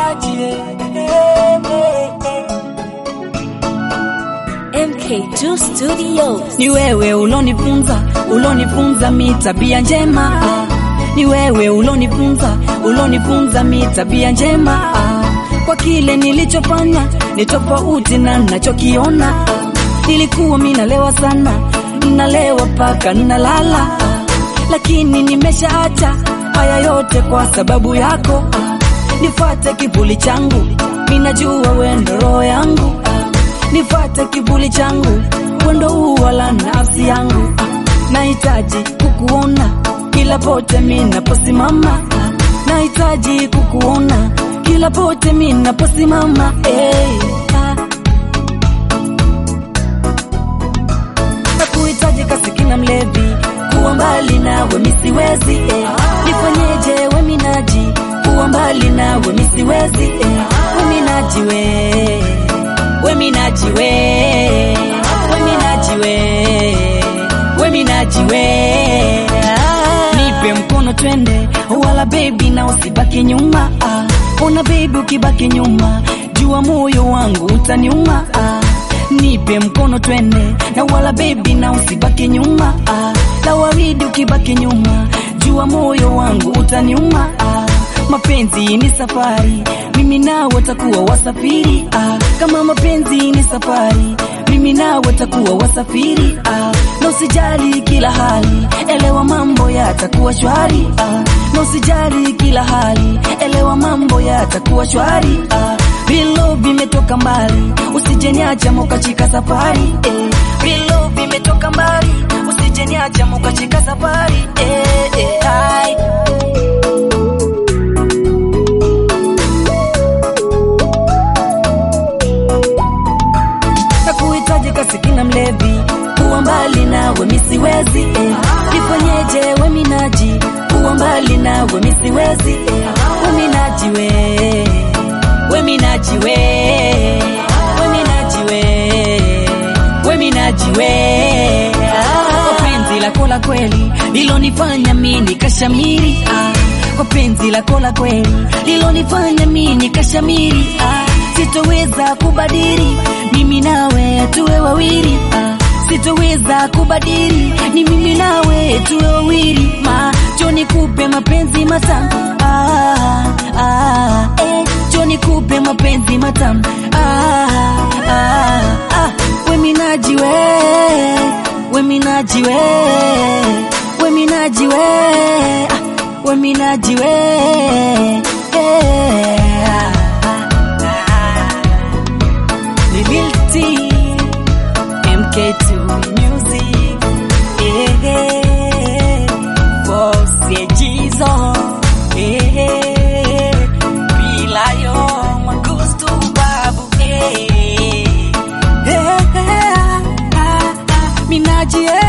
Minaji eh, eh, eh, eh. MK2 Studios. Ni wewe ulonifunza, ulonifunza mi tabia njema ah. Ni wewe ulonifunza, ulonifunza mi tabia njema ah. Kwa kile nilichofanya ni tofauti na nachokiona ah. Nilikuwa mi nalewa sana, nalewa paka nalala ah. Lakini nimeshaacha haya yote kwa sababu yako ah. Nifate kivuli changu, minajua wendo roho yangu ah. Nifate kivuli changu, wendo ua la nafsi yangu ah. Nahitaji kukuona kila pote minaposimama ah. Nahitaji kukuona kila pote minaposimama hey, ah. Nakuhitaji kasikina mlevi, kuwa mbali nawe misiwezi eh. Nifanyeje we minaji, kuwa mbali nawe misiwezi eh. We minaji we, we minaji we, we minaji we, we minaji we. Nipe mkono twende, wala baby na usibaki nyuma ah. Ona baby ukibaki nyuma, jua moyo wangu utaniuma ah. Nipe mkono twende na wala baby na usibaki nyuma ah. La waridi ukibaki nyuma, jua moyo wangu utaniuma ah. Mapenzi ni safari, mimi nawe takuwa wasafiri ah. Kama mapenzi ni safari, mimi nawe takuwa wasafiri ah. Na usijali kila hali, elewa mambo yatakuwa shwari ah. Na usijali kila hali, elewa mambo yatakuwa shwari ah. Vilo vimetoka mbali, usijeniacha mukachika safari eh. Vilo vimetoka mbali, usijeniacha mukachika safari eh, eh, ai. Nakuhitaji kasikina mlevi, kuwa mbali nawe misiwezi eh. Nifanyeje we minaji, kuwa mbali nawe misiwezi eh. We minaji we, we minaji we, we minaji we, we minaji we. Kwa penzi lako la kweli lilonifanya mimi nikashamiri ah. Kwa penzi lako la kweli lilonifanya mimi nikashamiri ah. Sitoweza kubadili mimi nawe tuwe wawili ah. Sitoweza kubadili ni mimi nawe tuwe wawili ma Joni kupe mapenzi matamu ah, ah, eh. Joni kupe mapenzi matamu ah, ah, ah. We minaji we, we minaji we, we minaji we, ah. we minaji we, eh, ah, ah. Ni Lil T, MK2 Music, eh, Boss Jizo, eh, Bilayo, Magusto Babu, eh, eh, ah, ah, Minaji, eh.